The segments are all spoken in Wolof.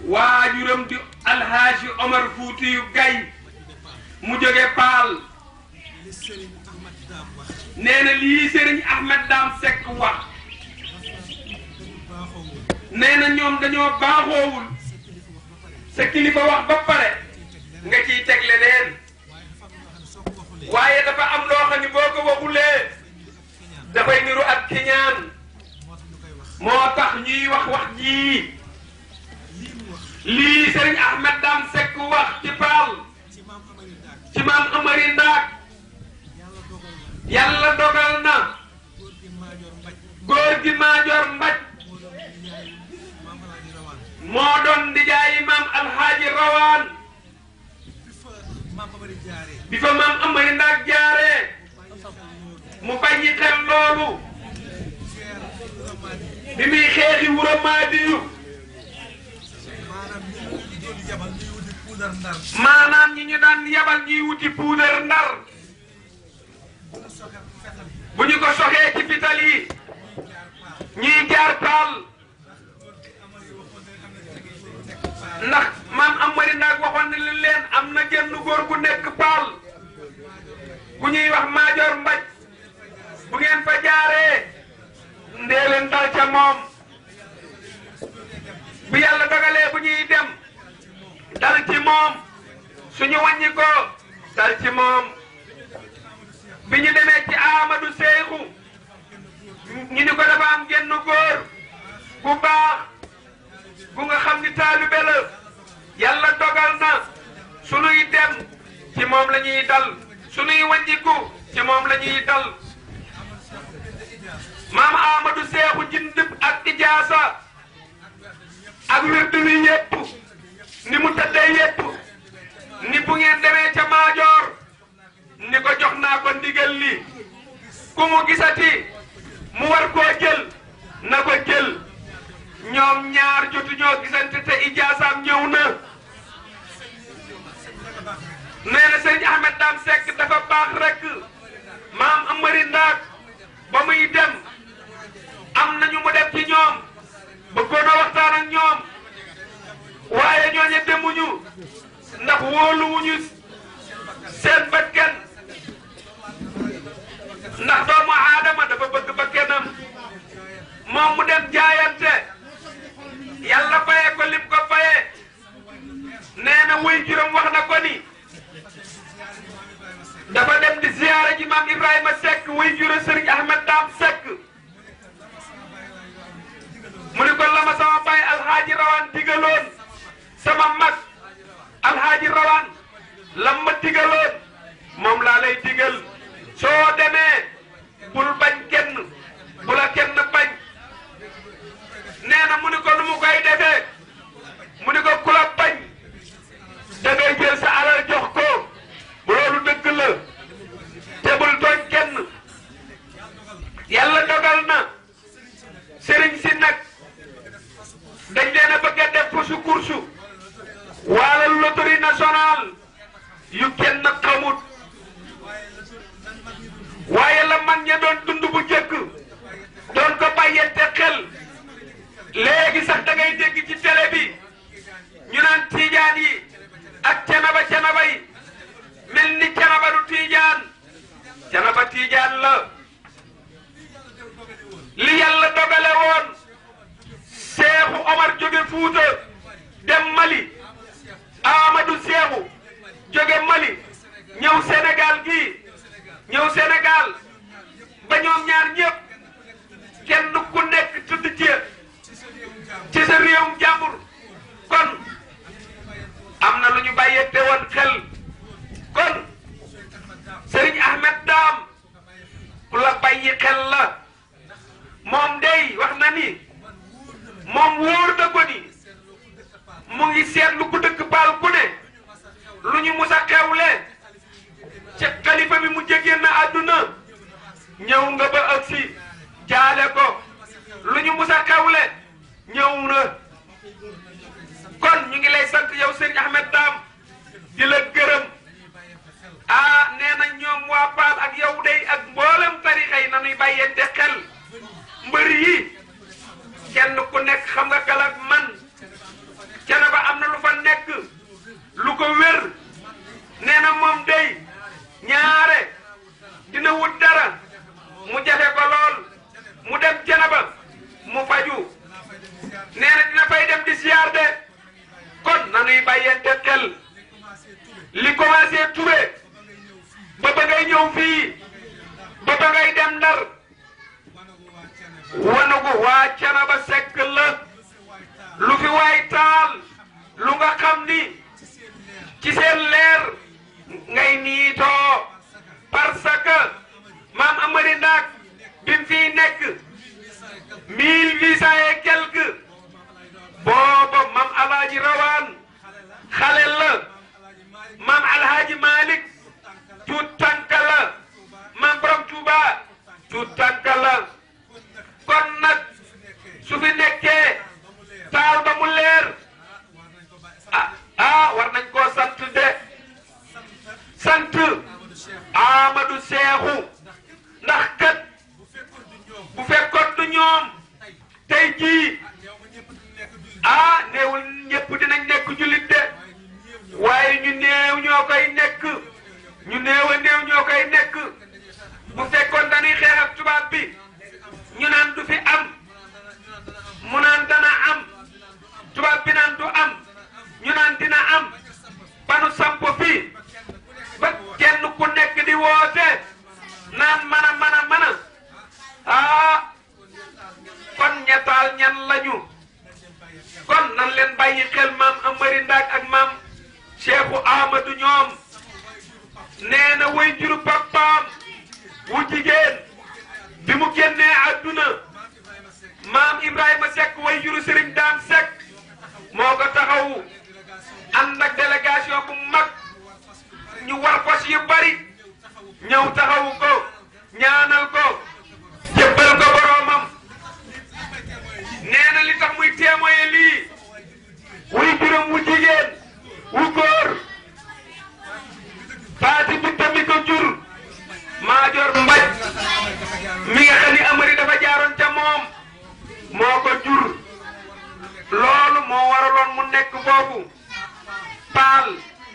waajuram di alhaaji Omar Fuutiyu Gay mu jóge Paal li Serigne Ahmad Daam wax nee na lii Serigne Ahmed Dame Seck wax dañu baaxoowul nee na ñoom dañoo baaxoowul sa kilifa wax ba pare sa kilifa wax ba pare nga ciy teg leneen waaye dafa am loo xam ne soo ko waxulee waaye dafa am loo xam ni boo ko waxulee kiñaan dafay niru ak kiñaan moo tax ñu koy wax moo tax ñuy wax wax jii lii mu wax lii Serigne Ahmed Dame Seck wax ci Paal ci maam Amari Daak ci maam Amari Ndaak yàlla dogal na yàlla dogal na góor gi Maajoor Mbaj góor gi Maajoor Mbaj moo doon di yaayu maam Alaaji Rawaan moo doon di jaay maam Alhaaji Rawaan bi fa maam Amari jaaree bi fa maam Amari Ndaak jaaree bàyyi xel loolu mu bàyyi xel loolu ceer Ramaadi bi muy xeexi wuro Maadiyu maanaam ñi ñu doon yabal ñuy wuti puudar ndar maanaam ñi ñu daan yabal ñuy wuti puudar ndar bu ñu soxe fetal yi bu ñu ko soxee ci fital yi ñuy jaar paal Amari waxoon ne am na tege yu nekk faar ndax maam Amari Ndaak waxoon na li leen am na genn góor gu nekk paal ku ñuy wax Maajoor Mbaj bu ngeen fa jaaree ndee leen dal ca moom bu yàlla dogalee bu ñuy dem dal ci moom suñu wàññi ko dal ci moom bi ñu demee ci Amadou Seyxu ñu ni ko dafa am genn góor bu baax bu nga xam ni taalibe la yàlla dogal na sunuy dem ci moom la ñuy dal sunuy wàññiku ci moom la ñuy dal maam Amadou Seexu jindib ak ijaasa ak wirdu wi yépp ni mu tëddee yépp ni bu ngeen demee ca maajoor ni ko jox naa ko ndigal li ku mu gisati mu war koo jël na ko jël ñoom ñaar jotu ñoo gisante te ijaasaam ñëw na nee na sëñ Ahmed Dame Seck dafa baax rek maam Amari Ndaak ba muy dem am nañu mu def ci ñoom bëggoon a waxtaan ak ñoom waaye ñooñu demuñu ndax wóoluwuñu seen bakkan ndax doomu aadama dafa bëgg bakkanam moom mu dem jaayante yàlla fayee ko lim ko fayee nee na wuy juróom wax na ko ni dafa dem di ziyaara ji maam Ibrahima Seck wuy juróom Serigne Ahmed Dame Seck mu ni ko la ma sama baay alxaaji rawaan digaloon sama mag alxaaji rawaan lam ma digaloon moom laa lay digal soo demee bul bañ kenn bu la kenn bañ nee na mu ni ko nu mu koy defee mu ni ko ku la bañ da ngay jël sa alal jox ko loolu dëgg la te bul tooñ kenn yàlla dogal na sëriñ si nag dañ leen a bëgg a def pusu kursu wala loterie nationale yu kenn xamut waaye la man ña doon dund bu jëkk doon ko bàyyente xel léegi sax da ngay dégg ci télé bi ñu naan tiijaan yi ak canaba canaba yi mel ni canaba du tiijaan canaba tiijaan la li yàlla dogale woon Seexu Omar jóge Fuuta dem Mali Amadou Seexu jóge Mali ñëw Sénégal gii ñëw Sénégal ba ñoom ñaar ñëpp kenn ku nekk tudd ci ci sa réewum jàmbur kon am na lu ñu bàyyete woon xel kon Serigne Ahmed Dame ku la bàyyi xel la moom day wax na ni moom wóor na ko ni mu ngi seetlu ku dëkk paal ku ne lu ñu mus a xewle ca xalifa bi mu jégeen na àdduna ñëw nga ba agsi jaale ko lu ñu mus a xewle ñëw na kon ñu ngi lay sant yow Serigne Ahmed Dame di la gërëm ah nee na ñoom waa Paal ak yow day ak mboolem tarixa yi nanuy bàyyente xel mbër yi kenn ku nekk xam nga galak man Canaba Canaba mu faju nee na dina fay dem di siyaar de kon nanuy bàyyente xel li commencé Touré ba ba ngay ñëw fii ba ba ngay dem Ndar wanugu waa Canaba Sekk la lu fi waay taal lu nga xam ni ci seen leer ngay niitoo parce que maam Amari Ndaak bi mu fiy nekk mille huit cent et quelque booba maam Alaaji Rawaan xale la maam Alhaaji Malik tuut tànka la maam Borom Tuuba tuut tànka la kon nag su fi nekkee taal ba mu leer ah ah war nañ koo sant de sant Amadou Seexu ndax kat bu fekkoon du ñoom tey jii ah néewul ñëpp dinañ nekk jullit de waaye ñu néew ñoo koy nekk ñu néew a néew ñoo koy nekk bu fekkoon dañuy xeex ak tubaab bi ñu naan du fi am mu naan dana am tubaab bi naan du am ñu naan dina am banu samp fii ba kenn ku nekk di woote naan mana mana mana ah kon ñettaal ñan lañu kon nan leen bàyyi xel maam Amari Ndaak ak maam Cheikhu Ahmadou ñoom nee na way juru papaam wu jigéen bi mu génnee àdduna maam Ibrahima Seck way juru Serigne Dame Seck moo ko taxawu ànd ak délégation bu mag ñu war fas yu bari ñëw taxawu ko ñaanal ko jébbal ko boroomam nee na li tax muy témoin lii wuy juróom wu jigéen wu góor faati bi tamit ko jur maajoor mbaj mi nga xam ni amari dafa jaaroon ca moom moo ko jur loolu moo waraloon mu nekk foofu paal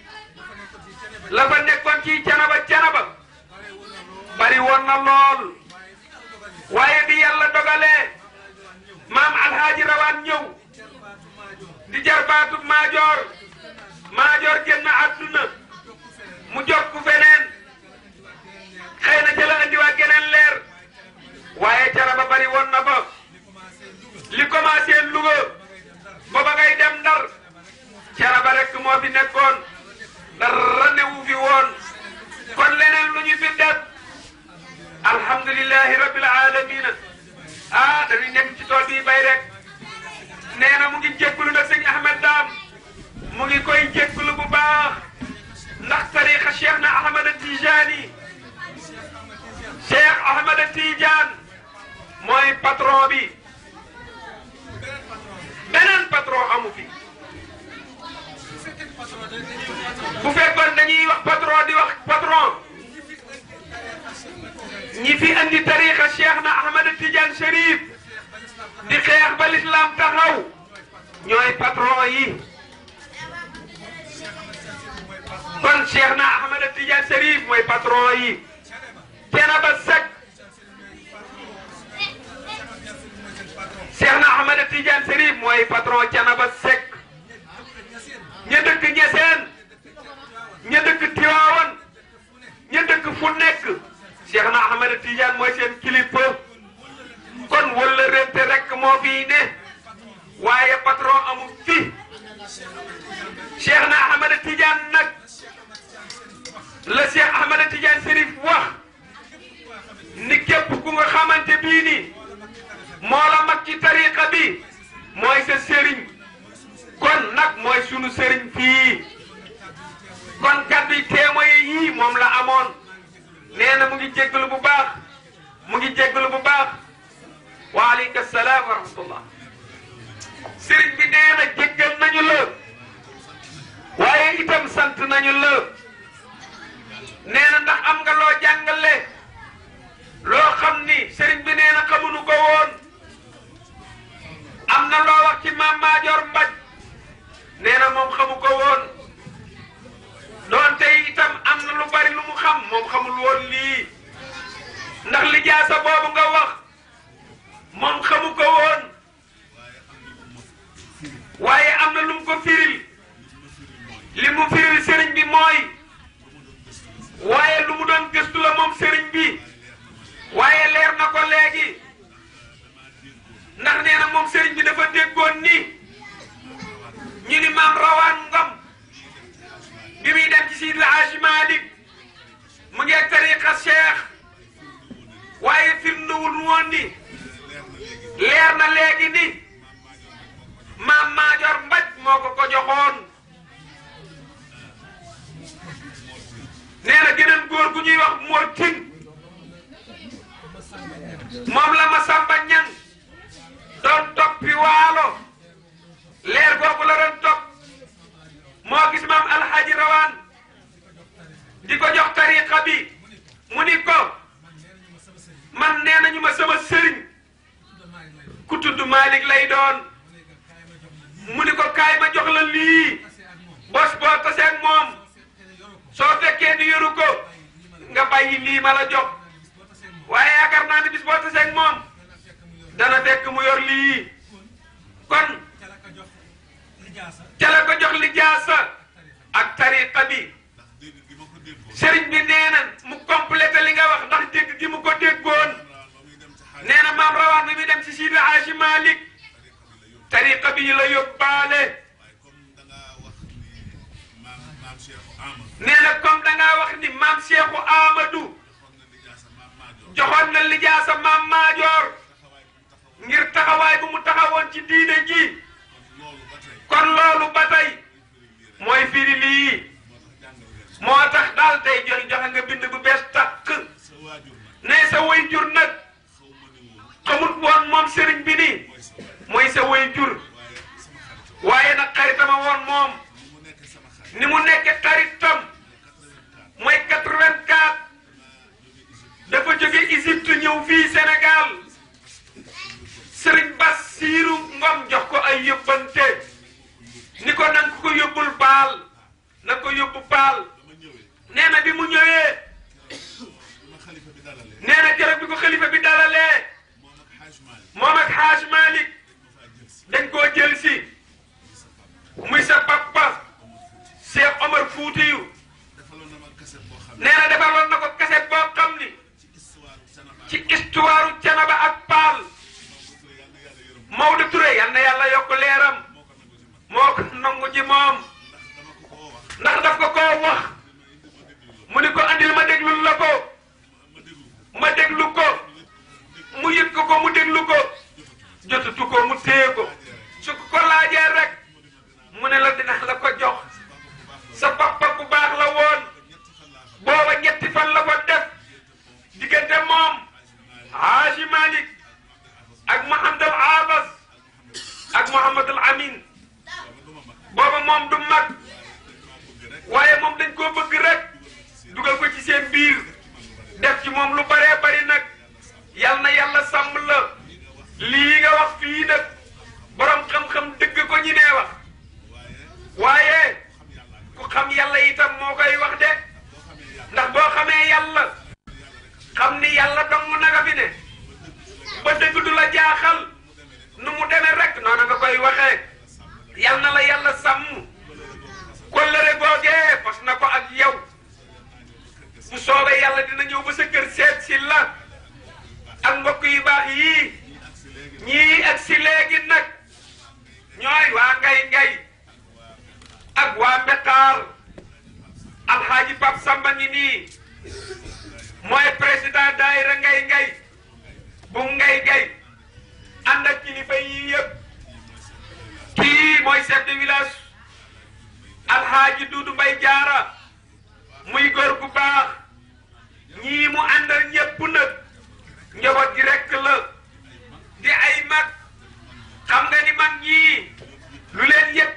la fa nekkoon ci canaba canaba bari woon na lool waaye bi yàlla dogalee maam alhaaji rawaan ñëw di jarbaatu maajoor maajoor génn àdduna mu jokku feneen xëy na jëla andiwaat geneen leer waaye canaba bari woon na fa li commencé Louga ba ba ngay dem Ndar canaba rek moo fi nekkoon dara newu fi woon kon leneen lu ñu fi def alhamdulillahi rabbil alamina ah dañuy nekk ci tool bi bay rek nee na mu ngi jéggulu nag sëñ Ahmed Dam mu ngi koy jéggulu bu baax ndax tariqa Cheikh na Ahmed Tijani Cheikh Ahmed Tidiane mooy patron bi beneen patron amu fi bu fekkoon dañuy wax patron di wax patron ñi fi andi tariqa Cheikh na Ahmed Tidiane Chérif di xeex ba l'islam taxaw ñooy patron yi kon Cheikh na Ahmed Tidiane Chérif mooy patron yi Thiénaba Seck Cheikh na Ahmed Tidiane Chérif mooy patron Thiénaba Seck ña dëkk Ñeseen ña dëkk Tiwaawan ña dëkk fu nekk Cheikh na Ahmed Tidiane mooy seen kilifa kon wala rente rek moo fii ne waaye patron amul fi Cheikh na Ahmed Tidiane nag la Cheikh Ahmed Tidiane Chérif wax ni képp ku nga xamante bii ni moo la mag ci tariqa bi mooy sa sëriñ kon nag mooy sunu sëriñ fii kon kaddu yi témoin yii moom la amoon nee na mu ngi jéggalu bu baax mu ngi jéggalu bu baax waaleykum salaam wa rahmatullah sëriñ bi nee na jéggal nañu la waaye itam sant nañu la nee na ndax am nga loo jàngale loo xam ni sëriñ bi nee na xamuñu ko woon am na loo wax ci maam Maajoor Mbaj nee na moom xamu ko woon doonte itam am na lu bari lu mu xam moom xamul woon lii ndax lijaasa boobu nga wax woon ni leer na léegi ni maam Maajoor Mbaj moo ko ko joxoon nee na geneen góor gu ñuy wax Mor Tin moom la ma Samba Ñang doon toppi waalo leer googu la doon topp moo gis maam Alhaji Rawaan di ko jox tariqa bi mu ni ko man nee nañu ma sama sëriñ ku tudd Malick lay doon mu ni ko kaay ma jox la lii bos boo tasee ak moom soo fekkee ni yoru ko nga bàyyi lii ma la jox waaye yaakaar naa ni bis boo tasee ak moom dana fekk mu yor lii kon ca la ko jox li jaasa ak tariqa bi sëriñ bi nee na mu complété li nga wax ndax dégg gi mu ko déggoon nee na maam rawaan bi muy dem ci Sidi Hadji Malick tariqa bi la yóbbaale nee na comme da ngaa wax ni maam Cheikhou Amadou joxoon na lijaasa maam Maajoor ngir taxawaay bu mu taxawoon ci diine ji kon loolu ba tey mooy firi lii moo tax daal tey jox joxe nga bind bu bees takk ne sa way jur nag xamut woon moom sëriñ bi nii mooy sa way jur waaye nag xaritama woon moom ni mu nekk xaritam mooy 84 dafa jóge Égypte ñëw fii Sénégal sëriñ Bassirou Ngom jox ko ay yóbbante ni ko nanga ko yóbbul baal na ko yóbbu baal nee na bi mu ñëwee nee na keroog bi ko xalifa bi dalalee moom ak Haaj Malick dañ koo jël si muy sa papa Cheikh Omar Foutiyu nee na defaloon na ko kaset boo xam ni ci histoire Canaba ak Paal Maodo Touré yal na yàlla yokk leeram moo ko nangu ci moom ndax daf ko koo wax mu ni ko andil ma déglul la ko ma déglu ko mu yëg ko ko mu déglu ko jotutu ko mu téye ko su ko ko laajee rek mu ne la dina la ko jox sa papa bu baax la woon booba ñetti fan la ko def diggante moom Haaji Malick ak Mohamed al Abbas ak Mohamed al Amin booba moom du mag waaye moom dañ koo bëgg rek dugal ko ci seen biir def ci moom lu baree bari nag yal na yàlla sàmm la lii nga wax fii nag borom xam-xam dëgg ko ñi nee wax waaye ku xam yàlla itam moo koy wax de ndax boo xamee yàlla xam ni yàlla dong naga fi ne ba dëgg du la jaaxal nu mu demee rek noonu nga koy waxee yal na la yàlla sàmm kóllëre googee fas na ko ak yow bu soobee yàlla dina ñëw ba sa kër seet si la ak mbokk yu baax yii ñii ak si léegi nag ñooy waa ngay ngay ak waa Mbetaar alxaaji Pap Samba ngi nii mooy président daayira ngay ngay bu ngay ngay ànd ak kilifa yii yëpp kii mooy chef de village alxaaji Duudu Mbay Jaara muy góor gu baax ñii mu àndal ñëpp nag njaboot gi rekk la di ay mag xam nga ni mag ñii lu leen yëpp